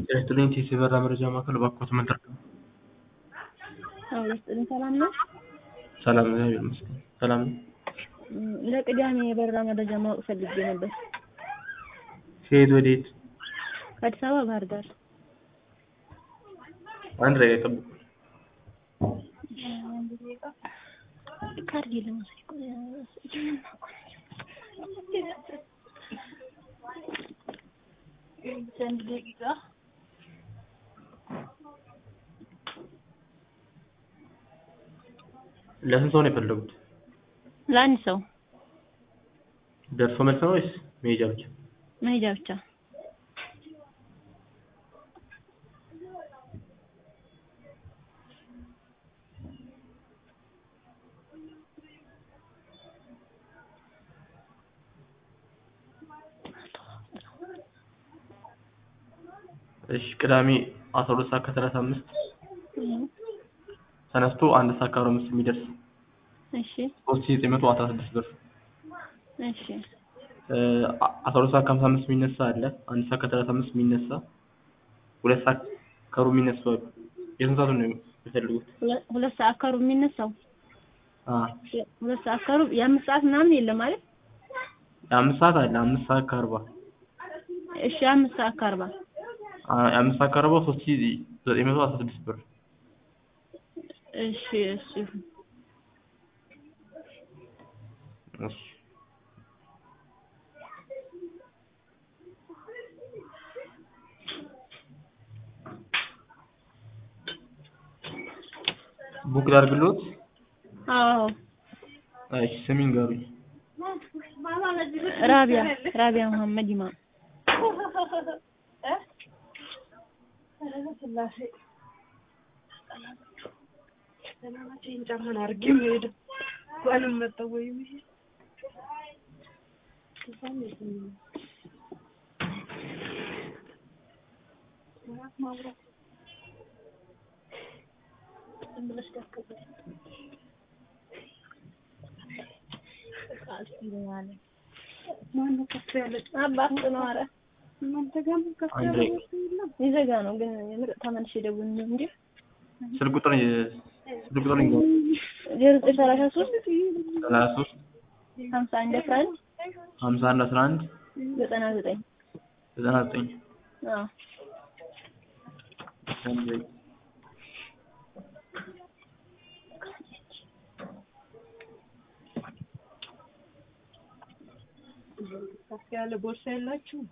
ጤና ይስጥልኝ ቴስ የበራ መረጃ ማዕከል እባክዎት ምን ልርዳዎ? አዎ ይስጥልኝ ሰላም ነው? ሰላም እግዚአብሔር ይመስገን ሰላም ነው። ለቅዳሜ የበራ መረጃ ማወቅ ፈልጌ ነበር። ከየት ወዴት? ከአዲስ አበባ ባህር ዳር። አንድ ደቂቃ ይጠብቁ። ካርድ ለመውሰድ እኮ አንድ ደቂቃ ለስንት ሰው ነው የፈለጉት? ለአንድ ሰው ደርሶ መልስ ነው ወይስ መሄጃ ብቻ? መሄጃ ብቻ። እሺ ቅዳሜ አስራ ሁለት ሰዓት ከሰላሳ አምስት ተነስቶ አንድ ሰዓት ከአርባ አምስት የሚደርስ እሺ ሶስት ሺህ ዘጠኝ መቶ አስራ ስድስት ብር። እሺ አስራ ሁለት ሰዓት ከሀምሳ አምስት የሚነሳ አለ። አንድ ሰዓት ከሰላሳ አምስት የሚነሳ ሁለት ሰዓት ከሩብ የሚነሱ አሉ። የስንት ሰዓቱን ነው የሚፈልጉት? ሁለ- ሁለት ሰዓት ከሩብ የሚነሳው አ ሁለት ሰዓት ከሩብ የአምስት ሰዓት ምናምን የለም ማለት የአምስት ሰዓት አለ። አምስት ሰዓት ከአርባ እሺ አምስት ሰዓት ከአርባ አ- የአምስት ሰዓት ከአርባው ሶስት ሺህ ዘጠኝ መቶ አስራ ስድስት ብር። እሺ እሺ ይሁን። እሺ ቡክ ላድርግልዎት? አዎ እሺ ስም ይንገሩኝ። ራቢያ ራቢያ መሐመድ ኢማም ጫማን አድርጌ የምሄደው እንኳንም መጣሁ ወይ ብዬ ማነው ከፍ ያለ አባት ነው ኧረ እናንተ ጋር ምን ከፍ ያለ አንድ ወርቅ የለም? ይዘጋ ነው ግን የምር ተመልሼ ደውል እንጂ ስልክ ቁጥር ስልክ ቁጥር ይንገሩኝ። ዜሮ ዘጠኝ ሰላሳ ሶስት ሰላሳ ሶስት ሀምሳ አንድ አስራ አንድ ሀምሳ አንድ አስራ አንድ ዘጠና ዘጠኝ ዘጠና ዘጠኝ አዎ ከፍ ያለ ቦርሳ የላችሁም?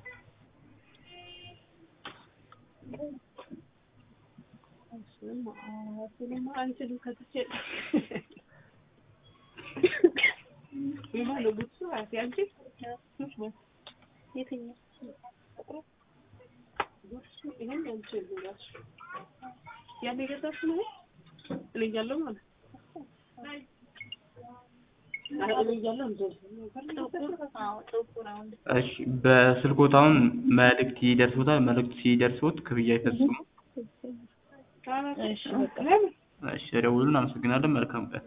እሱማ እሱንማ አንችልም ከትቼ የሆነ ጉድሱ አያቴ አንቺ የትኛው ጉድሱ ይሄን አንቺ እራሱ ያን የገዛሽው ነው እኔ እያለሁ ማለት ኧረ እኔ እያለሁ እንደዚህ እሺ በስልክዎት አሁን መልእክት ይደርስዎታል። መልእክት ሲደርስዎት ክፍያ ይፈጽሙ። እሺ በቃ እሺ ደውሉን። እናመሰግናለን። መልካም ቀን።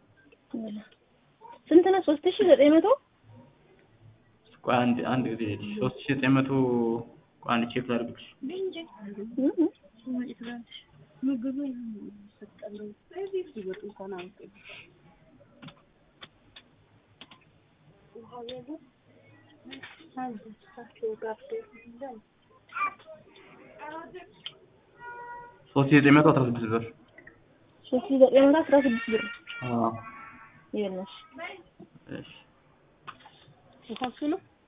ስንት ነው? ሶስት ሺህ ዘጠኝ መቶ ቆይ አንድ አንድ ጊዜ ልሂድ። ሶስት ሺህ ዘጠኝ መቶ ቆይ አንድ ቼክ ላድርግልሽ። ምግቡ ሰጠለው እዚህ ሲወጡ እንኳን አውቄ ሶስት ሺህ ዘጠኝ መቶ አስራ ስድስት ብር። ሶስት ሺህ ዘጠኝ መቶ አስራ ስድስት ብር አዎ ይኸውልሽ እሺ የታክሱ ነው